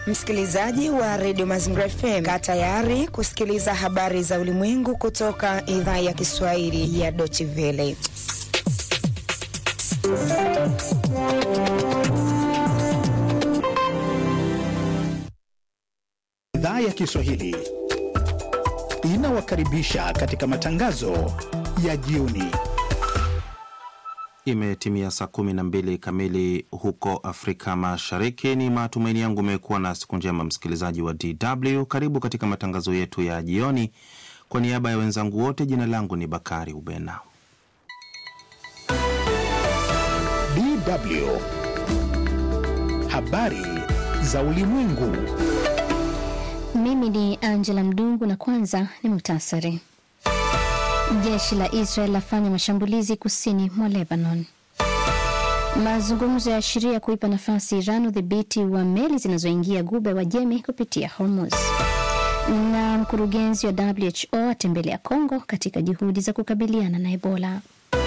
Msikilizaji wa redio Mazingira FM, kaa tayari kusikiliza habari za ulimwengu kutoka idhaa ya Kiswahili ya Deutsche Welle. Idhaa ya Kiswahili inawakaribisha katika matangazo ya jioni. Imetimia saa kumi na mbili kamili huko Afrika Mashariki. Ni matumaini yangu umekuwa na siku njema, msikilizaji wa DW. Karibu katika matangazo yetu ya jioni. Kwa niaba ya wenzangu wote, jina langu ni Bakari Ubena. DW habari za ulimwengu. Mimi ni Angela Mdungu na kwanza ni muhtasari. Jeshi la Israel lafanya mashambulizi kusini mwa Lebanon. Mazungumzo ya ashiria kuipa nafasi Iran udhibiti wa meli zinazoingia Ghuba ya Uajemi kupitia Hormuz. Na mkurugenzi wa WHO atembelea Kongo katika juhudi za kukabiliana na Ebola.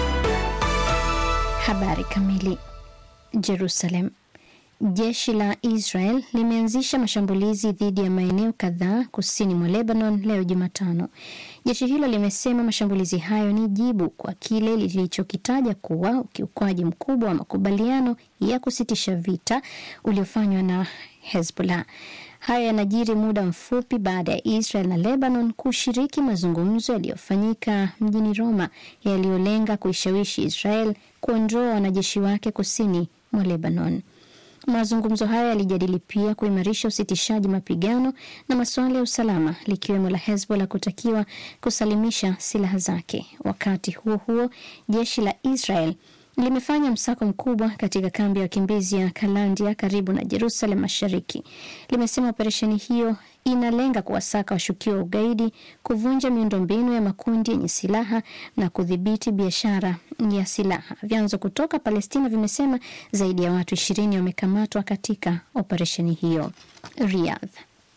Habari kamili. Jerusalem. Jeshi la Israel limeanzisha mashambulizi dhidi ya maeneo kadhaa kusini mwa Lebanon leo Jumatano. Jeshi hilo limesema mashambulizi hayo ni jibu kwa kile lilichokitaja kuwa ukiukwaji mkubwa wa makubaliano ya kusitisha vita uliofanywa na Hezbollah. Haya yanajiri muda mfupi baada ya Israel na Lebanon kushiriki mazungumzo yaliyofanyika mjini Roma yaliyolenga kuishawishi Israel kuondoa wanajeshi wake kusini mwa Lebanon. Mazungumzo hayo yalijadili pia kuimarisha usitishaji mapigano na masuala ya usalama likiwemo la Hezbollah kutakiwa kusalimisha silaha zake. Wakati huo huo, jeshi la Israel limefanya msako mkubwa katika kambi ya wakimbizi ya Kalandia karibu na Jerusalem Mashariki. Limesema operesheni hiyo inalenga kuwasaka washukiwa wa ugaidi, kuvunja miundombinu ya makundi yenye silaha na kudhibiti biashara ya silaha. Vyanzo kutoka Palestina vimesema zaidi ya watu ishirini wamekamatwa katika operesheni hiyo. Riyadh.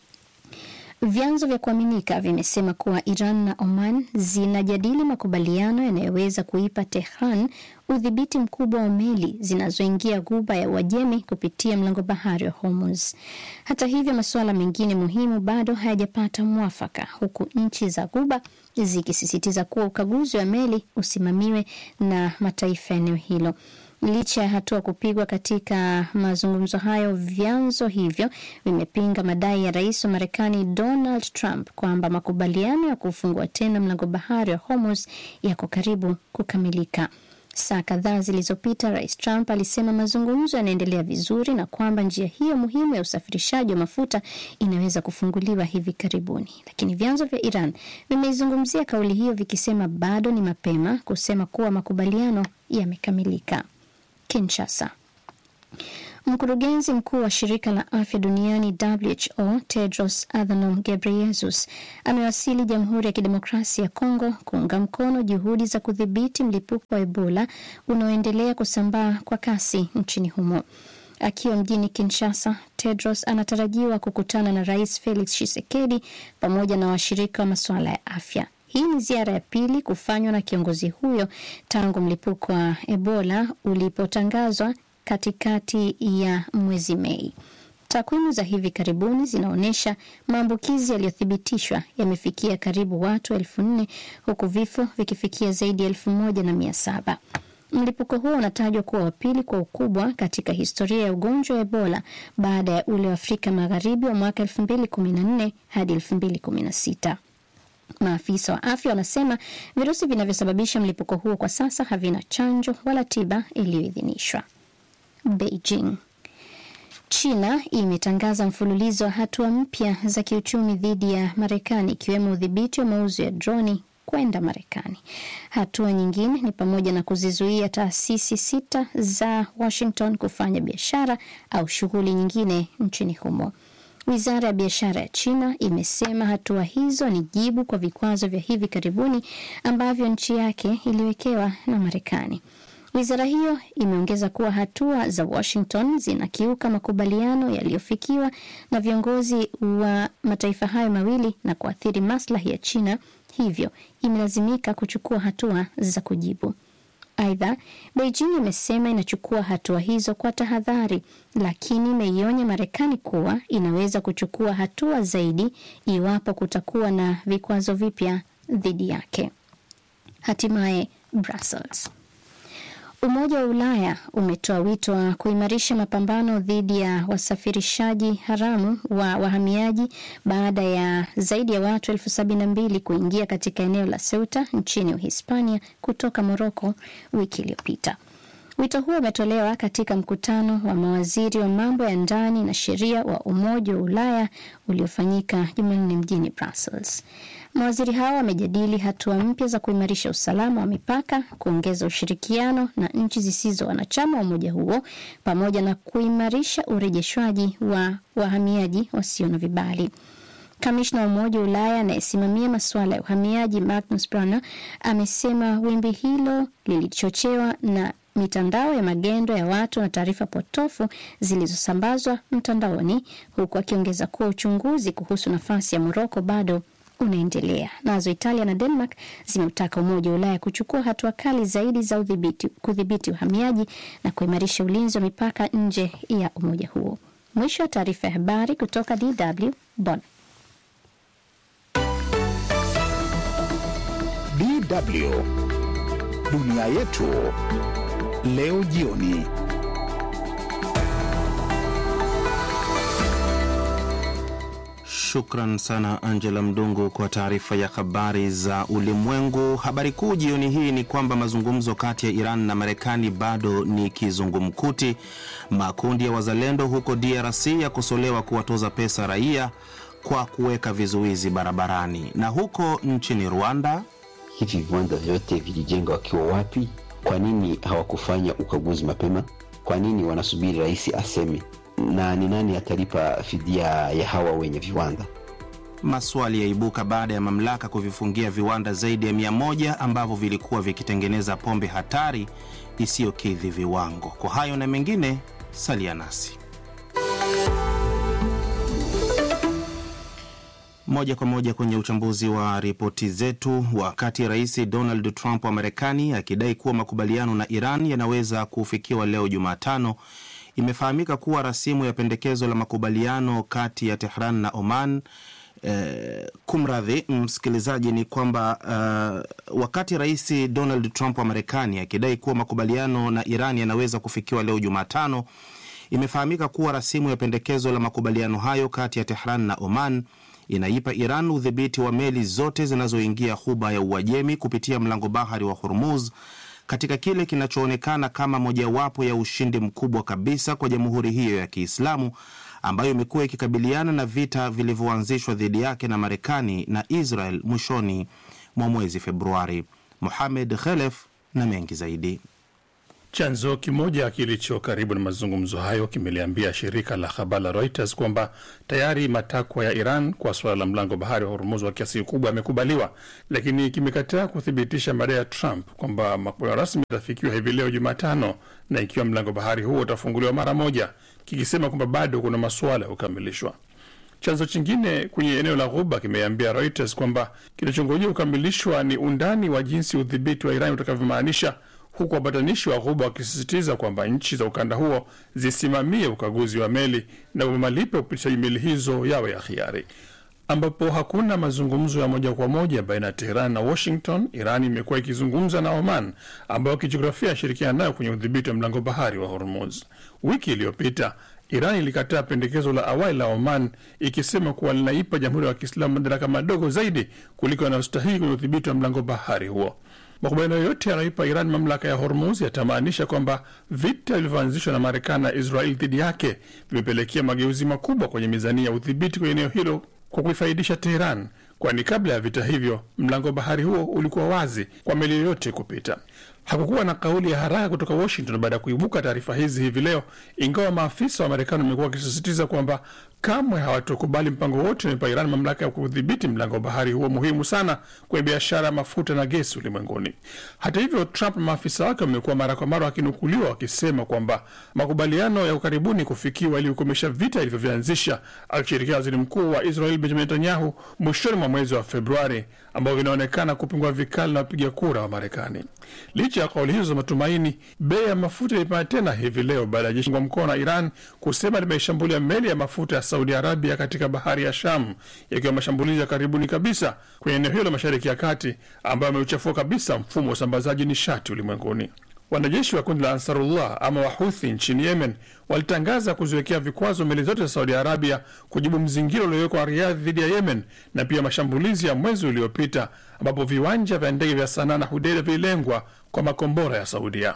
Vyanzo vya kuaminika vimesema kuwa Iran na Oman zinajadili makubaliano yanayoweza kuipa Tehran udhibiti mkubwa wa meli zinazoingia Ghuba ya Uajemi kupitia mlango bahari wa Hormuz. Hata hivyo, masuala mengine muhimu bado hayajapata mwafaka, huku nchi za Ghuba zikisisitiza kuwa ukaguzi wa meli usimamiwe na mataifa ya eneo hilo. Licha ya hatua kupigwa katika mazungumzo hayo, vyanzo hivyo vimepinga madai ya rais wa Marekani Donald Trump kwamba makubaliano ya kufungua tena mlango bahari wa Hormuz yako karibu kukamilika. Saa kadhaa zilizopita, rais Trump alisema mazungumzo yanaendelea vizuri na kwamba njia hiyo muhimu ya usafirishaji wa mafuta inaweza kufunguliwa hivi karibuni, lakini vyanzo vya Iran vimeizungumzia kauli hiyo vikisema bado ni mapema kusema kuwa makubaliano yamekamilika. Kinshasa. Mkurugenzi mkuu wa shirika la afya duniani WHO Tedros Adhanom Ghebreyesus amewasili Jamhuri ya Kidemokrasia ya Kongo kuunga mkono juhudi za kudhibiti mlipuko wa Ebola unaoendelea kusambaa kwa kasi nchini humo. Akiwa mjini Kinshasa, Tedros anatarajiwa kukutana na Rais Felix Tshisekedi pamoja na washirika wa masuala ya afya. Hii ni ziara ya pili kufanywa na kiongozi huyo tangu mlipuko wa Ebola ulipotangazwa katikati ya mwezi Mei. Takwimu za hivi karibuni zinaonyesha maambukizi yaliyothibitishwa yamefikia karibu watu elfu nne huku vifo vikifikia zaidi ya elfu moja na mia saba. Mlipuko huo unatajwa kuwa wa pili kwa ukubwa katika historia ya ugonjwa wa Ebola baada ya ule wa Afrika Magharibi wa mwaka elfu mbili kumi na nne hadi elfu mbili kumi na sita. Maafisa wa afya wanasema virusi vinavyosababisha mlipuko huo kwa sasa havina chanjo wala tiba iliyoidhinishwa. Beijing. China imetangaza mfululizo wa hatua mpya za kiuchumi dhidi ya Marekani ikiwemo udhibiti wa mauzo ya droni kwenda Marekani. Hatua nyingine ni pamoja na kuzizuia taasisi sita za Washington kufanya biashara au shughuli nyingine nchini humo. Wizara ya biashara ya China imesema hatua hizo ni jibu kwa vikwazo vya hivi karibuni ambavyo nchi yake iliwekewa na Marekani. Wizara hiyo imeongeza kuwa hatua za Washington zinakiuka makubaliano yaliyofikiwa na viongozi wa mataifa hayo mawili na kuathiri maslahi ya China, hivyo imelazimika kuchukua hatua za kujibu. Aidha, Beijing imesema inachukua hatua hizo kwa tahadhari, lakini imeionya Marekani kuwa inaweza kuchukua hatua zaidi iwapo kutakuwa na vikwazo vipya dhidi yake. Hatimaye Brussels. Umoja wa Ulaya umetoa wito wa kuimarisha mapambano dhidi ya wasafirishaji haramu wa wahamiaji baada ya zaidi ya watu elfu sabini na mbili kuingia katika eneo la Ceuta nchini Uhispania kutoka Moroko wiki iliyopita. Wito huo umetolewa katika mkutano wa mawaziri wa mambo ya ndani na sheria wa Umoja wa Ulaya uliofanyika Jumanne mjini Brussels. Mawaziri hao wamejadili hatua mpya za kuimarisha usalama wa mipaka, kuongeza ushirikiano na nchi zisizo wanachama wa umoja huo, pamoja na kuimarisha urejeshwaji wa wahamiaji wasio na vibali. Kamishna wa Umoja wa Ulaya anayesimamia masuala ya uhamiaji Magnus Brunner amesema wimbi hilo lilichochewa na mitandao ya magendo ya watu na taarifa potofu zilizosambazwa mtandaoni, huku akiongeza kuwa uchunguzi kuhusu nafasi ya Moroko bado unaendelea. Nazo Italia na Denmark zimeutaka Umoja wa Ulaya kuchukua hatua kali zaidi za udhibiti, kudhibiti uhamiaji na kuimarisha ulinzi wa mipaka nje ya umoja huo. Mwisho wa taarifa ya habari kutoka DW Bonn. DW dunia yetu leo jioni. Shukran sana Angela Mdungu kwa taarifa ya habari za ulimwengu. Habari kuu jioni hii ni kwamba mazungumzo kati ya Iran na Marekani bado ni kizungumkuti. Makundi ya wazalendo huko DRC yakosolewa kuwatoza pesa raia kwa kuweka vizuizi barabarani. Na huko nchini Rwanda, hivi viwanda vyote vilijengwa wakiwa wapi? Kwa nini hawakufanya ukaguzi mapema? Kwa nini wanasubiri rais aseme? Na ni nani atalipa fidia ya hawa wenye viwanda? maswali yaibuka baada ya mamlaka kuvifungia viwanda zaidi ya mia moja ambavyo vilikuwa vikitengeneza pombe hatari isiyokidhi viwango. Kwa hayo na mengine, salia nasi moja kwa moja kwenye uchambuzi wa ripoti zetu. Wakati Rais Donald Trump wa Marekani akidai kuwa makubaliano na Iran yanaweza kufikiwa leo Jumatano, imefahamika kuwa rasimu ya pendekezo la makubaliano kati ya Tehran na Oman Eh, kumradhi msikilizaji, ni kwamba uh, wakati Rais Donald Trump wa Marekani akidai kuwa makubaliano na Iran yanaweza kufikiwa leo Jumatano, imefahamika kuwa rasimu ya pendekezo la makubaliano hayo kati ya Tehran na Oman inaipa Iran udhibiti wa meli zote zinazoingia ghuba ya Uajemi kupitia mlango bahari wa Hormuz katika kile kinachoonekana kama mojawapo ya ushindi mkubwa kabisa kwa jamhuri hiyo ya Kiislamu ambayo imekuwa ikikabiliana na vita vilivyoanzishwa dhidi yake na Marekani na Israel mwishoni mwa mwezi Februari. Mohamed Khelef na mengi zaidi. Chanzo kimoja kilicho karibu na mazungumzo hayo kimeliambia shirika la habari la Reuters kwamba tayari matakwa ya Iran kwa suala la mlango bahari wa Hormuz wa kiasi kikubwa yamekubaliwa, lakini kimekataa kuthibitisha madai ya Trump kwamba makubaliano rasmi yatafikiwa hivi leo Jumatano, na ikiwa mlango bahari huo utafunguliwa mara moja, kikisema kwamba bado kuna masuala ya kukamilishwa. Chanzo chingine kwenye eneo la Ghuba kimeambia Reuters kwamba kinachongojea kukamilishwa ni undani wa jinsi udhibiti wa Iran utakavyomaanisha huku wapatanishi wa Ghuba wakisisitiza kwamba nchi za ukanda huo zisimamie ukaguzi wa meli na malipo ya upitishaji meli hizo yawe ya hiari. Ambapo hakuna mazungumzo ya moja kwa moja baina ya Teheran na Washington, Iran imekuwa ikizungumza na Oman ambayo kijiografia ashirikiana nayo kwenye udhibiti wa mlango bahari wa Hormuz. Wiki iliyopita Iran ilikataa pendekezo la awali la Oman ikisema kuwa linaipa jamhuri ya Kiislamu madaraka madogo zaidi kuliko yanayostahili kwenye udhibiti wa mlango bahari huo. Makubaliano yote yanayoipa Iran mamlaka ya Hormuz yatamaanisha kwamba vita vilivyoanzishwa na Marekani na Israel dhidi yake vimepelekea mageuzi makubwa kwenye mizania ya udhibiti kwenye eneo hilo kwa kuifaidisha Teheran, kwani kabla ya vita hivyo mlango bahari huo ulikuwa wazi kwa meli yoyote kupita. Hakukuwa na kauli ya haraka kutoka Washington baada ya kuibuka taarifa hizi hivi leo, ingawa maafisa wa Marekani wamekuwa wakisisitiza kwamba kamwe hawatokubali mpango wote unaipa Iran mamlaka ya kudhibiti mlango wa bahari huo muhimu sana kwenye biashara ya mafuta na gesi ulimwenguni. Hata hivyo, Trump na maafisa wake wamekuwa mara kwa mara wakinukuliwa wakisema kwamba makubaliano ya ukaribuni kufikiwa ili kukomesha vita ilivyovianzisha, akishirikia waziri mkuu wa Israel Benjamin Netanyahu mwishoni mwa mwezi wa Februari, ambao vinaonekana kupingwa vikali na wapiga kura wa Marekani. Licha Licha ya kauli hizo za matumaini, bei ya mafuta ilipanda tena hivi leo baada ya jeshi kwa mkono na Iran kusema limeishambulia meli ya mafuta ya Saudi Arabia katika bahari ya Sham, yakiwa mashambulizi ya karibuni kabisa kwenye eneo hilo la Mashariki ya Kati ambayo ameuchafua kabisa mfumo wa usambazaji nishati ulimwenguni. Wanajeshi wa kundi la Ansarullah ama Wahuthi nchini Yemen walitangaza kuziwekea vikwazo meli zote za Saudi Arabia kujibu mzingiro uliowekwa Riyadh dhidi ya Yemen na pia mashambulizi ya mwezi uliopita ambapo viwanja vya ndege vya Sanaa na Hudeida vililengwa kwa makombora ya Saudia.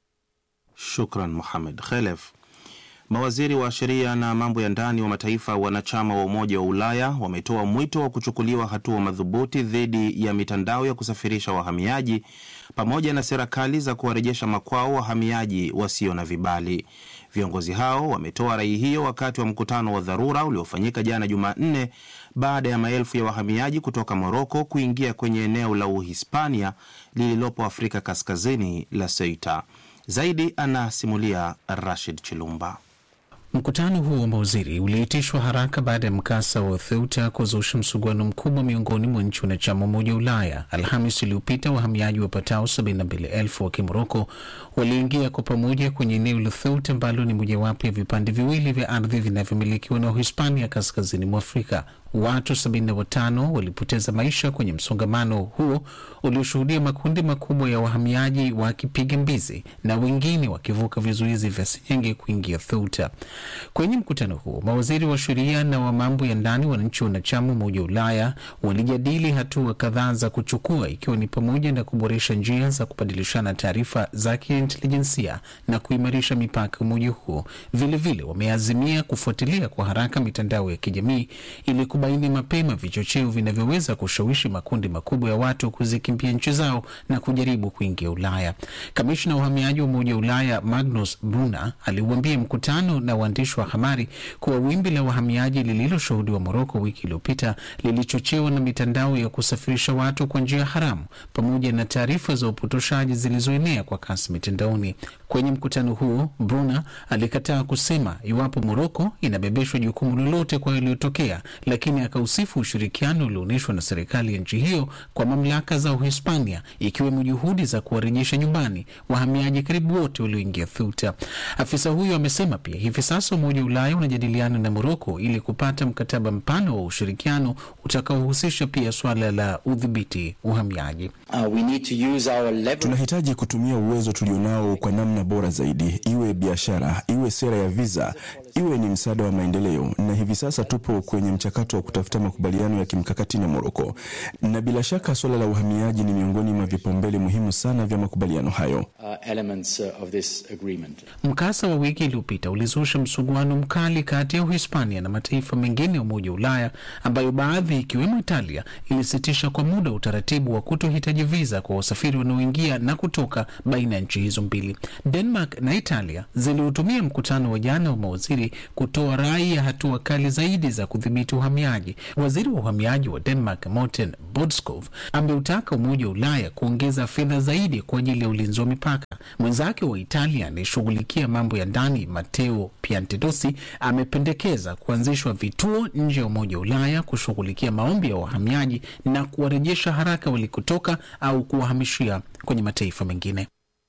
Shukran Muhamed Khelef. Mawaziri wa sheria na mambo ya ndani wa mataifa wanachama wa Umoja wa Ulaya wametoa mwito wa kuchukuliwa hatua madhubuti dhidi ya mitandao ya kusafirisha wahamiaji pamoja na serikali za kuwarejesha makwao wahamiaji wasio na vibali. Viongozi hao wametoa rai hiyo wakati wa mkutano wa dharura uliofanyika jana Jumanne baada ya maelfu ya wahamiaji kutoka Moroko kuingia kwenye eneo la Uhispania lililopo Afrika Kaskazini la Ceuta. Zaidi anasimulia Rashid Chilumba. Mkutano huo wa mawaziri uliitishwa haraka baada ya mkasa wa Ceuta kuzusha msuguano mkubwa miongoni mwa nchi wanachama Umoja wa Ulaya. Alhamis iliyopita wahamiaji wapatao 72,000 wa Kimoroko waliingia kwa pamoja kwenye eneo la Ceuta ambalo ni mojawapo ya vipande viwili vya ardhi vinavyomilikiwa na Uhispania kaskazini mwa Afrika. Watu 75 walipoteza maisha kwenye msongamano huo ulioshuhudia makundi makubwa ya wahamiaji wakipiga mbizi na wengine wakivuka vizuizi vya senyenge kuingia Ceuta. Kwenye mkutano huo, mawaziri wa sheria na wa mambo ya ndani wa nchi wanachama Umoja wa Ulaya walijadili hatua kadhaa za kuchukua, ikiwa ni pamoja na kuboresha njia za kubadilishana taarifa za kiintelijensia na kuimarisha mipaka umoja huo. Vilevile wameazimia kufuatilia kwa haraka mitandao ya kijamii ili kubaini mapema vichocheo vinavyoweza kushawishi makundi makubwa ya watu kuzikimbia nchi zao na kujaribu kuingia Ulaya. Kamishna wa uhamiaji wa Umoja wa Ulaya Magnus Brunner aliuambia mkutano na waandishi wa habari kuwa wimbi la wahamiaji lililoshuhudiwa Moroko wiki iliyopita lilichochewa na mitandao ya kusafirisha watu kwa njia haramu pamoja na taarifa za upotoshaji zilizoenea kwa kasi mitandaoni. Kwenye mkutano huo, Brunner alikataa kusema iwapo Moroko inabebeshwa jukumu lolote kwa yaliyotokea, lakini akausifu ushirikiano ulioonyeshwa na serikali ya nchi hiyo kwa mamlaka za Uhispania, ikiwemo juhudi za kuwarejesha nyumbani wahamiaji karibu wote walioingia Ceuta. Afisa huyo amesema pia hivi sasa Umoja wa Ulaya unajadiliana na Moroko ili kupata mkataba mpana wa ushirikiano utakaohusisha pia suala la udhibiti uhamiaji. Uh, we need to use our leverage. Tunahitaji kutumia uwezo tulionao kwa namna bora zaidi, iwe biashara, iwe sera ya visa, iwe ni msaada wa maendeleo, na hivi sasa tupo kwenye mchakato wa kutafuta makubaliano ya kimkakati na Moroko, na bila shaka suala la uhamiaji ni miongoni mwa vipaumbele muhimu sana vya makubaliano hayo. Uh, elements uh, of this agreement. Mkasa wa wiki iliyopita ulizusha msuguano mkali kati ya Uhispania na mataifa mengine ya Umoja wa Ulaya ambayo baadhi ikiwemo Italia ilisitisha kwa muda utaratibu wa kutohitaji viza kwa wasafiri wanaoingia na kutoka baina ya nchi hizo mbili. Denmark na Italia ziliutumia mkutano wa jana wa mawaziri kutoa rai ya hatua kali zaidi za kudhibiti uhamiaji. Waziri wa uhamiaji wa Denmark Morten Bodskov ameutaka Umoja wa Ulaya kuongeza fedha zaidi kwa ajili ya ulinzi wa mipaka. Mwenzake wa Italia anayeshughulikia mambo ya ndani Matteo Piantedosi amependekeza kuanzishwa vituo nje ya Umoja wa Ulaya kushughulikia maombi ya wahamiaji na kuwarejesha haraka walikotoka au kuwahamishia kwenye mataifa mengine.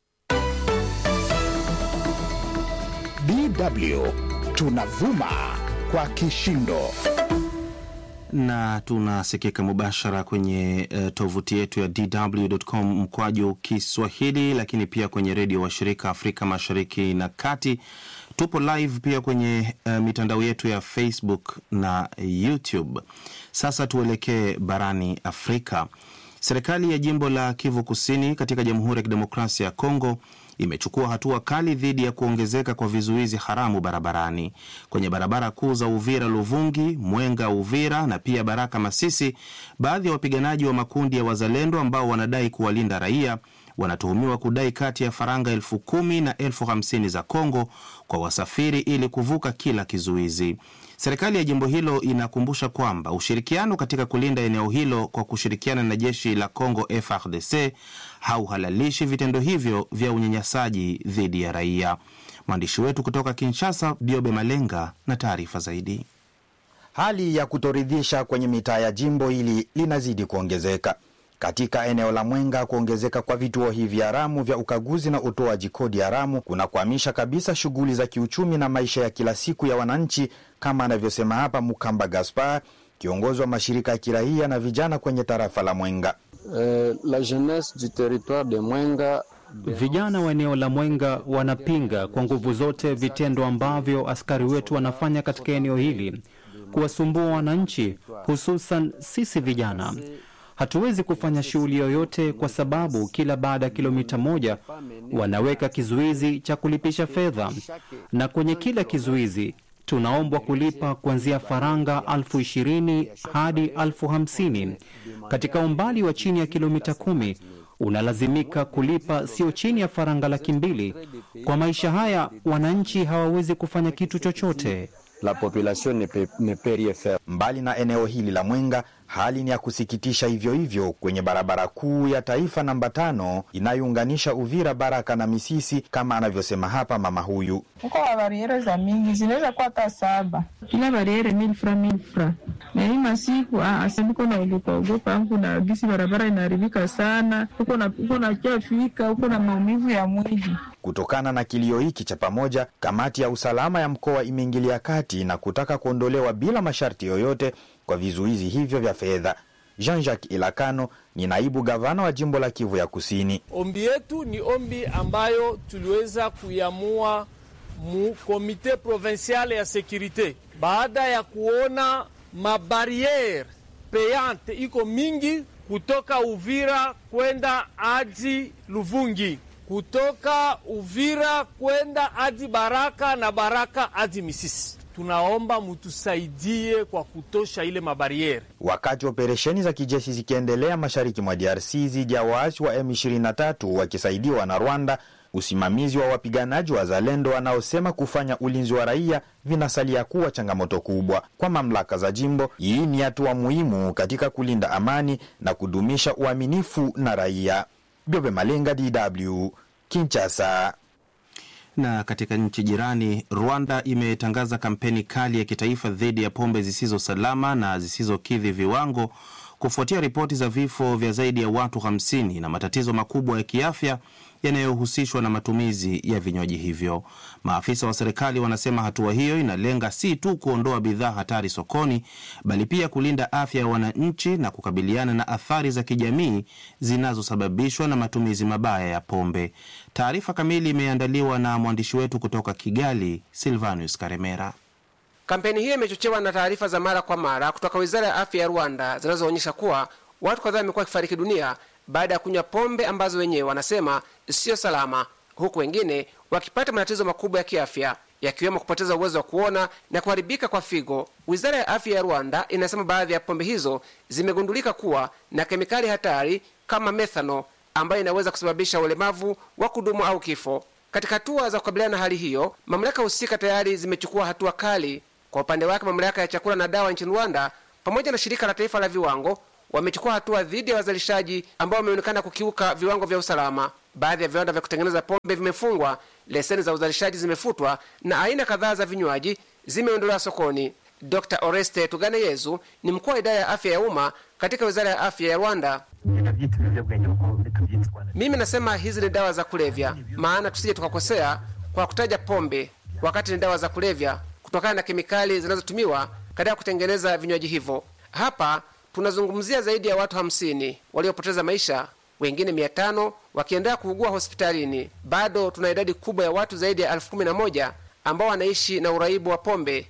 DW tunavuma kwa kishindo na tunasikika mubashara kwenye uh, tovuti yetu ya dw.com mkwaju Kiswahili, lakini pia kwenye redio washirika Afrika Mashariki na Kati. Tupo live pia kwenye uh, mitandao yetu ya Facebook na YouTube. Sasa tuelekee barani Afrika. Serikali ya jimbo la Kivu Kusini katika Jamhuri ya Kidemokrasia ya Kongo imechukua hatua kali dhidi ya kuongezeka kwa vizuizi haramu barabarani kwenye barabara kuu za Uvira Luvungi, Mwenga Uvira na pia Baraka Masisi. Baadhi ya wapiganaji wa makundi ya wazalendo ambao wanadai kuwalinda raia wanatuhumiwa kudai kati ya faranga elfu kumi na elfu hamsini za Kongo kwa wasafiri ili kuvuka kila kizuizi. Serikali ya jimbo hilo inakumbusha kwamba ushirikiano katika kulinda eneo hilo kwa kushirikiana na jeshi la Kongo FARDC hauhalalishi vitendo hivyo vya unyanyasaji dhidi ya raia. Mwandishi wetu kutoka Kinshasa, Biobe Malenga, na taarifa zaidi. Hali ya kutoridhisha kwenye mitaa ya jimbo hili linazidi kuongezeka. Katika eneo la Mwenga, kuongezeka kwa vituo hivi haramu vya ukaguzi na utoaji kodi haramu kunakwamisha kabisa shughuli za kiuchumi na maisha ya kila siku ya wananchi, kama anavyosema hapa Mukamba Gaspar, kiongozi wa mashirika ya kiraia na vijana kwenye tarafa la Mwenga. Eh, la jeunesse du territoire de Mwenga Vijana wa eneo la Mwenga wanapinga kwa nguvu zote vitendo ambavyo askari wetu wanafanya katika eneo hili, kuwasumbua wananchi, hususan sisi vijana. Hatuwezi kufanya shughuli yoyote kwa sababu kila baada ya kilomita moja wanaweka kizuizi cha kulipisha fedha, na kwenye kila kizuizi tunaombwa kulipa kuanzia faranga elfu ishirini hadi elfu hamsini katika umbali wa chini ya kilomita kumi unalazimika kulipa sio chini ya faranga laki mbili. Kwa maisha haya wananchi hawawezi kufanya kitu chochote. La population ne peut, ne peut rien faire. Mbali na eneo hili la Mwenga, hali ni ya kusikitisha hivyo hivyo kwenye barabara kuu ya taifa namba tano inayounganisha Uvira, Baraka na Misisi, kama anavyosema hapa mama huyu. Huko wa bariere za mingi zinaweza kuwa hata saba, kila bariere mil fra mil fra, na hii masiku asemiko na ogopa ogopa angu na gisi barabara inaharibika sana, huko na huko na kiafika huko na maumivu ya mwili. Kutokana na kilio hiki cha pamoja, kamati ya usalama ya mkoa imeingilia kati na kutaka kuondolewa bila masharti yoyote kwa vizuizi hivyo vya fedha. Jean-Jacques Ilakano ni naibu gavana wa jimbo la Kivu ya Kusini. Ombi yetu ni ombi ambayo tuliweza kuiamua mu komite provinciale ya sekurite baada ya kuona mabariere payante iko mingi kutoka Uvira kwenda hadi Luvungi, kutoka Uvira kwenda hadi Baraka na Baraka hadi Misisi. Tunaomba mutusaidie kwa kutosha ile mabariere. Wakati operesheni za kijeshi zikiendelea mashariki mwa DRC dhidi ya waasi wa M23 wakisaidiwa na Rwanda, usimamizi wa wapiganaji wa Zalendo wanaosema kufanya ulinzi wa raia vinasalia kuwa changamoto kubwa kwa mamlaka za jimbo. Hii ni hatua muhimu katika kulinda amani na kudumisha uaminifu na raia. Byobe Malenga, DW, Kinshasa. Na katika nchi jirani, Rwanda imetangaza kampeni kali ya kitaifa dhidi ya pombe zisizo salama na zisizokidhi viwango kufuatia ripoti za vifo vya zaidi ya watu 50 na matatizo makubwa ya kiafya yanayohusishwa na matumizi ya vinywaji hivyo. Maafisa wa serikali wanasema hatua hiyo inalenga si tu kuondoa bidhaa hatari sokoni, bali pia kulinda afya ya wananchi na kukabiliana na athari za kijamii zinazosababishwa na matumizi mabaya ya pombe. Taarifa kamili imeandaliwa na mwandishi wetu kutoka Kigali, Silvanus Karemera. Kampeni hiyo imechochewa na taarifa za mara kwa mara kutoka wizara ya afya ya Rwanda zinazoonyesha kuwa watu kadhaa wamekuwa wakifariki dunia baada ya kunywa pombe ambazo wenyewe wanasema siyo salama, huku wengine wakipata matatizo makubwa ya kiafya yakiwemo kupoteza uwezo wa kuona na kuharibika kwa figo. Wizara ya afya ya Rwanda inasema baadhi ya pombe hizo zimegundulika kuwa na kemikali hatari kama methano ambayo inaweza kusababisha ulemavu wa kudumu au kifo. Katika hatua za kukabiliana na hali hiyo, mamlaka husika tayari zimechukua hatua kali. Kwa upande wake, mamlaka ya chakula na dawa nchini Rwanda pamoja na shirika la taifa la viwango wamechukua hatua dhidi ya wazalishaji ambao wameonekana kukiuka viwango vya usalama. Baadhi ya viwanda vya kutengeneza pombe vimefungwa, leseni za uzalishaji zimefutwa na aina kadhaa za vinywaji zimeondolewa sokoni. Dr Oreste Tuganeyezu ni mkuu wa idara ya afya ya umma katika wizara ya afya ya Rwanda. Mimi nasema hizi ni dawa za kulevya, maana tusije tukakosea kwa kutaja pombe wakati ni dawa za kulevya, kutokana na kemikali zinazotumiwa katika kutengeneza vinywaji hivyo. Hapa tunazungumzia zaidi ya watu hamsini waliopoteza maisha, wengine mia tano wakiendelea kuugua hospitalini. Bado tuna idadi kubwa ya watu zaidi ya elfu kumi na moja ambao wanaishi na uraibu wa pombe.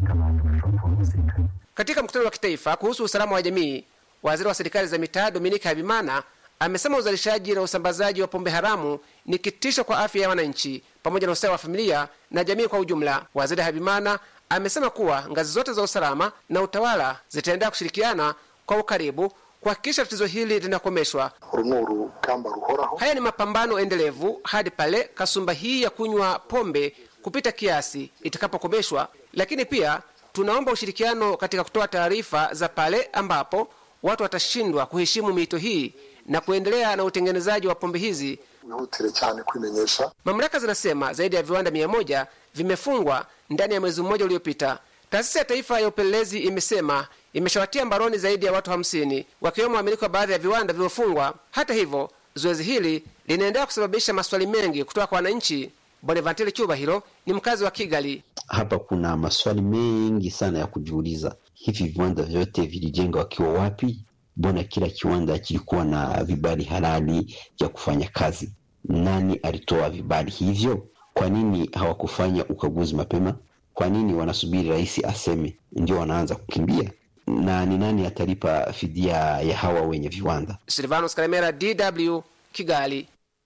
Katika mkutano wa kitaifa kuhusu usalama wa jamii, waziri wa serikali za mitaa Dominika Habimana amesema uzalishaji na usambazaji wa pombe haramu ni kitisho kwa afya ya wananchi pamoja na ustawi wa familia na jamii kwa ujumla. Waziri Habimana amesema kuwa ngazi zote za usalama na utawala zitaendelea kushirikiana kwa ukaribu kuhakikisha tatizo hili linakomeshwa. Haya ni mapambano endelevu hadi pale kasumba hii ya kunywa pombe kupita kiasi itakapokomeshwa, lakini pia tunaomba ushirikiano katika kutoa taarifa za pale ambapo watu watashindwa kuheshimu miito hii na kuendelea na utengenezaji wa pombe hizi. Mamlaka zinasema zaidi ya viwanda mia moja vimefungwa ndani ya mwezi mmoja uliopita. Taasisi ya Taifa ya Upelelezi imesema imeshawatia mbaroni zaidi ya watu hamsini wakiwemo wamiliki wa baadhi ya viwanda vilivyofungwa. Hata hivyo, zoezi hili linaendelea kusababisha maswali mengi kutoka kwa wananchi. Bonaventure Cyubahiro ni mkazi wa Kigali. Hapa kuna maswali mengi sana ya kujiuliza. Hivi viwanda vyote vilijenga wakiwa wapi? Mbona kila kiwanda kilikuwa na vibali halali vya kufanya kazi? Nani alitoa vibali hivyo? Kwa nini hawakufanya ukaguzi mapema? Kwa nini wanasubiri rais aseme ndio wanaanza kukimbia? Na ni nani atalipa fidia ya hawa wenye viwanda? Silvanus Karemera, DW, Kigali.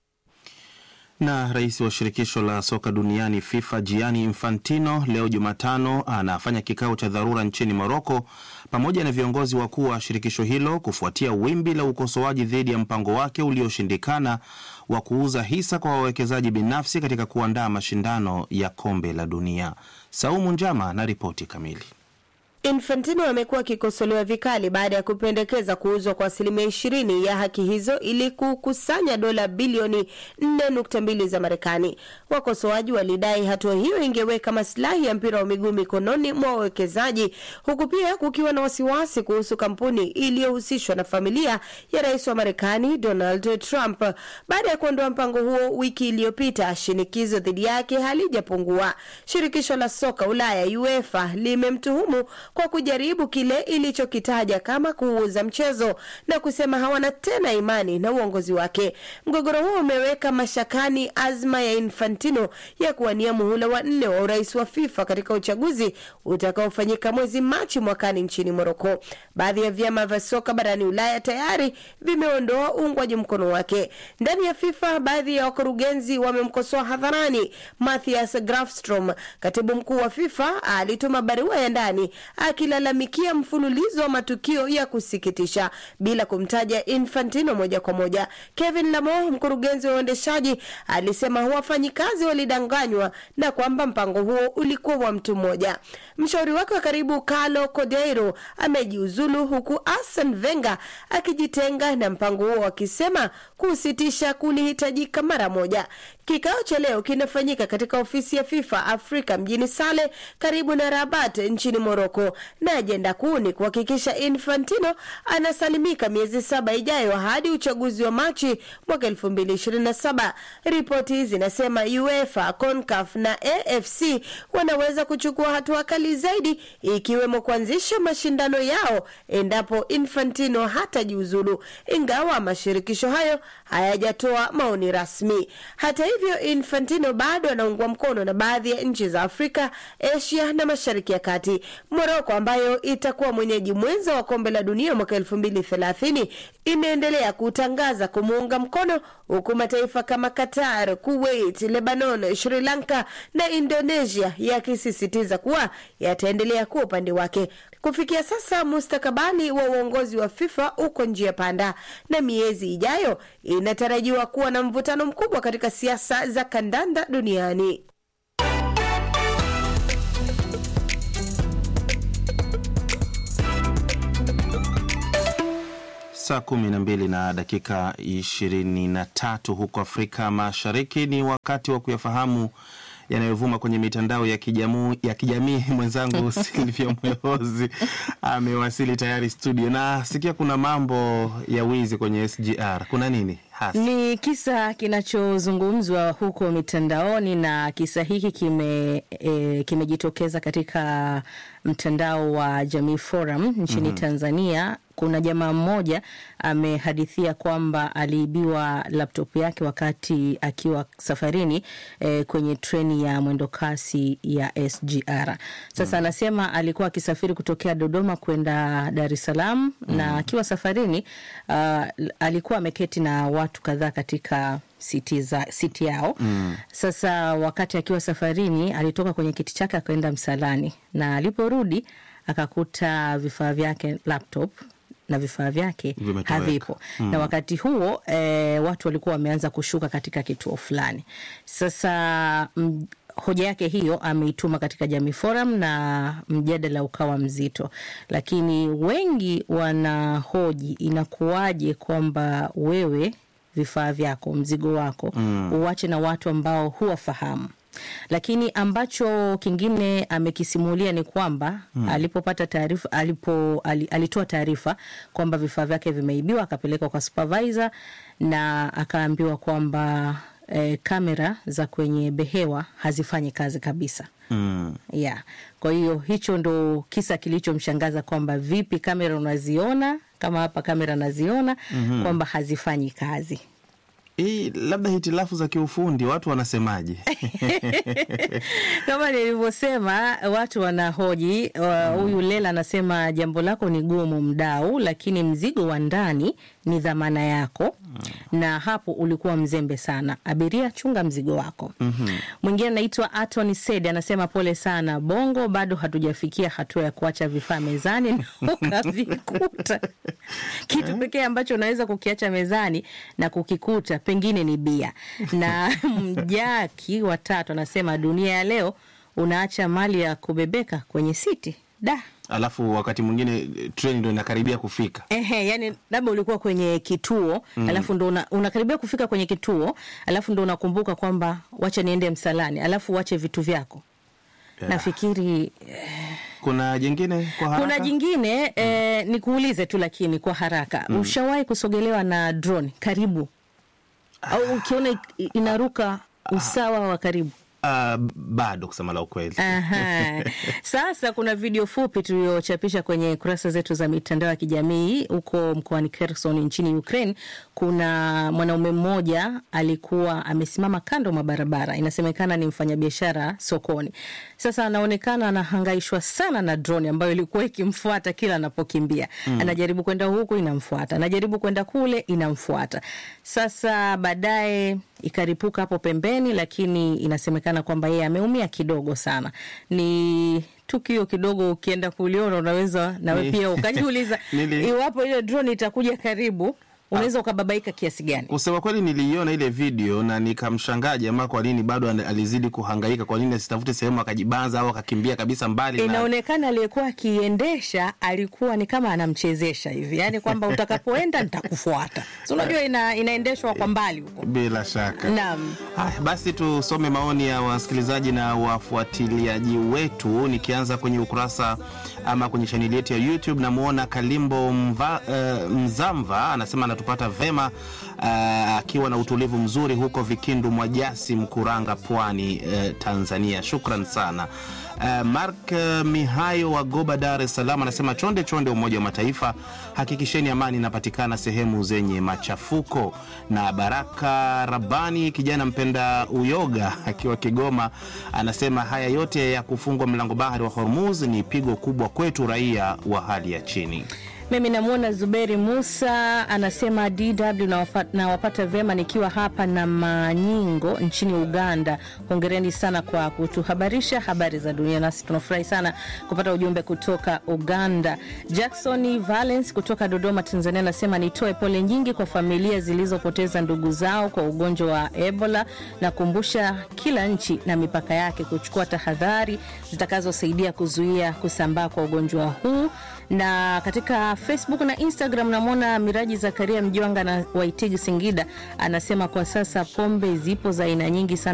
Na rais wa shirikisho la soka duniani FIFA Gianni Infantino leo Jumatano anafanya kikao cha dharura nchini Moroko pamoja na viongozi wakuu wa shirikisho hilo kufuatia wimbi la ukosoaji dhidi ya mpango wake ulioshindikana wa kuuza hisa kwa wawekezaji binafsi katika kuandaa mashindano ya kombe la dunia. Saumu Njama na ripoti kamili. Infantino amekuwa akikosolewa vikali baada ya kupendekeza kuuzwa kwa asilimia ishirini ya haki hizo ili kukusanya dola bilioni 4.2 za Marekani. Wakosoaji walidai hatua hiyo ingeweka masilahi ya mpira wa miguu mikononi mwa wawekezaji, huku pia kukiwa na wasiwasi kuhusu kampuni iliyohusishwa na familia ya rais wa Marekani Donald Trump. Baada ya kuondoa mpango huo wiki iliyopita, shinikizo dhidi yake halijapungua. Shirikisho la soka Ulaya UEFA limemtuhumu kwa kujaribu kile ilichokitaja kama kuuza mchezo na kusema hawana tena imani na uongozi wake. Mgogoro huo umeweka mashakani azma ya Infantino ya kuwania muhula wa nne wa urais wa FIFA katika uchaguzi utakaofanyika mwezi Machi mwakani nchini Moroko. Baadhi ya vyama vya soka barani Ulaya tayari vimeondoa uungwaji mkono wake. Ndani ya FIFA, baadhi ya wakurugenzi wamemkosoa hadharani. Matthias Grafstrom, katibu mkuu wa FIFA, alituma barua ya ndani akilalamikia mfululizo wa matukio ya kusikitisha bila kumtaja Infantino moja kwa moja. Kevin Lamo, mkurugenzi wa uendeshaji, alisema wafanyikazi walidanganywa na kwamba mpango huo ulikuwa wa mtu mmoja. Mshauri wake wa karibu Carlo Cordeiro amejiuzulu huku Arsene Wenger akijitenga na mpango huo akisema kusitisha kulihitajika mara moja. Kikao cha leo kinafanyika katika ofisi ya FIFA Afrika mjini Sale karibu na Rabat nchini Moroko, na ajenda kuu ni kuhakikisha Infantino anasalimika miezi saba ijayo hadi uchaguzi wa Machi mwaka 2027. Ripoti zinasema UEFA, CONCACAF na AFC wanaweza kuchukua hatua kali zaidi, ikiwemo kuanzisha mashindano yao endapo Infantino hatajiuzulu, ingawa mashirikisho hayo hayajatoa maoni rasmi. Hata hivyo, Infantino bado anaungwa mkono na baadhi ya nchi za Afrika, Asia na Mashariki ya Kati. Moroko ambayo itakuwa mwenyeji mwenza wa kombe la dunia mwaka elfu mbili thelathini imeendelea kutangaza kumuunga mkono huku mataifa kama Qatar, Kuwait, Lebanon, Sri Lanka na Indonesia yakisisitiza kuwa yataendelea kuwa upande wake. Kufikia sasa mustakabali wa uongozi wa FIFA uko njia panda, na miezi ijayo inatarajiwa kuwa na mvutano mkubwa katika siasa za kandanda duniani. Saa kumi na mbili na dakika ishirini na tatu huko Afrika Mashariki. Ni wakati wa kuyafahamu yanayovuma kwenye mitandao ya kijamii ya kijamii. Mwenzangu Silvia Mwehozi amewasili tayari studio, na sikia kuna mambo ya wizi kwenye SGR. Kuna nini hasa? Ni kisa kinachozungumzwa huko mitandaoni na kisa hiki kime e, kimejitokeza katika mtandao wa Jamii Forum nchini Mhm. Tanzania. Kuna jamaa mmoja amehadithia kwamba aliibiwa laptop yake wakati akiwa safarini e, kwenye treni ya mwendokasi ya SGR. Sasa anasema alikuwa akisafiri kutokea Dodoma kwenda Dar es Salaam na akiwa safarini uh, alikuwa ameketi na watu kadhaa katika siti, za, siti yao Mm. sasa wakati akiwa safarini alitoka kwenye kiti chake akaenda msalani, na aliporudi akakuta vifaa vyake laptop na vifaa vyake Vimetoweka. havipo Mm. na wakati huo e, watu walikuwa wameanza kushuka katika kituo fulani. Sasa m, hoja yake hiyo ameituma katika Jamii Forum na mjadala ukawa mzito, lakini wengi wanahoji inakuwaje kwamba wewe vifaa vyako mzigo wako Mm. uwache na watu ambao huwafahamu lakini ambacho kingine amekisimulia ni kwamba Hmm. alipopata taarifa alipo ali, alitoa taarifa kwamba vifaa vyake vimeibiwa akapelekwa kwa supervisor na akaambiwa kwamba eh, kamera za kwenye behewa hazifanyi kazi kabisa Mm. yeah. Kwa hiyo hicho ndo kisa kilichomshangaza kwamba vipi kamera unaziona kama hapa kamera naziona Mhm. kwamba hazifanyi kazi. Hii labda hitilafu za kiufundi, watu wanasemaje? Kama nilivyosema, watu wanahoji. wa- Huyu Lela anasema jambo lako ni gumu mdau, lakini mzigo wa ndani ni dhamana yako, na hapo ulikuwa mzembe sana. Abiria, chunga mzigo wako. Mwingine anaitwa Atoni Sed anasema pole sana, Bongo bado hatujafikia hatua ya kuacha vifaa mezani na ukavikuta. Kitu pekee ambacho unaweza kukiacha mezani na kukikuta pengine ni bia. Na Mjaki watatu anasema dunia ya leo unaacha mali ya kubebeka kwenye siti da Alafu wakati mwingine eh, treni ndo inakaribia kufika. Ehe, yani labda ulikuwa kwenye kituo Mm. alafu ndo una- unakaribia kufika kwenye kituo alafu ndo unakumbuka kwamba wacha niende msalani alafu wache vitu vyako Yeah. nafikiri Kuna jingine kwa haraka? kuna jingine eh, nikuulize tu lakini kwa haraka Mm. ushawahi kusogelewa na drone karibu au ukiona i- inaruka usawa wa karibu Ah, bado kusema la ukweli. Aha. Sasa kuna video fupi tuliochapisha kwenye kurasa zetu za mitandao ya kijamii huko mkoani Kherson nchini Ukraine. Kuna mwanaume mmoja alikuwa amesimama kando mwa barabara, inasemekana ni mfanyabiashara sokoni. Sasa anaonekana anahangaishwa sana na drone ambayo ilikuwa ikimfuata kila anapokimbia. Mm. Anajaribu kwenda huku inamfuata, anajaribu kwenda kule inamfuata. Sasa baadaye ikaripuka hapo pembeni, lakini inasemekana kwamba yeye ameumia kidogo sana. Ni tukio kidogo, ukienda kuliona unaweza nawe Ni- pia ukajiuliza Nili- iwapo ile drone itakuja karibu, unaweza ukababaika kiasi gani? Kusema kweli niliiona ile video na nikamshangaa jamaa kwa nini bado ana- alizidi kuhangaika, kwa nini asitafute sehemu akajibanza au akakimbia kabisa mbali na Inaonekana aliyekuwa akiendesha alikuwa ni kama anamchezesha hivi, yaani kwamba utakapoenda nitakufuata. Si unajua ina, inaendeshwa kwa mbali huko. bila shaka. Naam. Haya, basi tusome maoni ya wasikilizaji na wafuatiliaji wetu, nikianza kwenye ukurasa ama kwenye chaneli yetu ya YouTube. Namwona Kalimbo Mva, eh, Mzamva anasema anatupata vema eh, akiwa na utulivu mzuri huko Vikindu Mwajasi, Mkuranga, Pwani, eh, Tanzania. Shukran sana. Uh, Mark uh, Mihayo wa Goba, Dar es Salaam anasema chonde chonde, Umoja wa Mataifa, hakikisheni amani inapatikana sehemu zenye machafuko. Na Baraka Rabani, kijana mpenda uyoga akiwa Kigoma, anasema haya yote ya kufungwa mlango bahari wa Hormuz ni pigo kubwa kwetu raia wa hali ya chini. Mimi namwona Zuberi Musa anasema DW nawafa- nawapata vyema nikiwa hapa na Manyingo nchini Uganda. Hongereni sana kwa kutuhabarisha habari za dunia, nasi tunafurahi sana kupata ujumbe kutoka Uganda. Jackson Valence kutoka Dodoma, Tanzania anasema nitoe pole nyingi kwa familia zilizopoteza ndugu zao kwa ugonjwa wa Ebola na kumbusha kila nchi na mipaka yake kuchukua tahadhari zitakazosaidia kuzuia kusambaa kwa ugonjwa huu na katika Facebook na Instagram namwona Miraji Zakaria Mjwanga na Waitigi Singida anasema kwa sasa pombe zipo za aina nyingi sana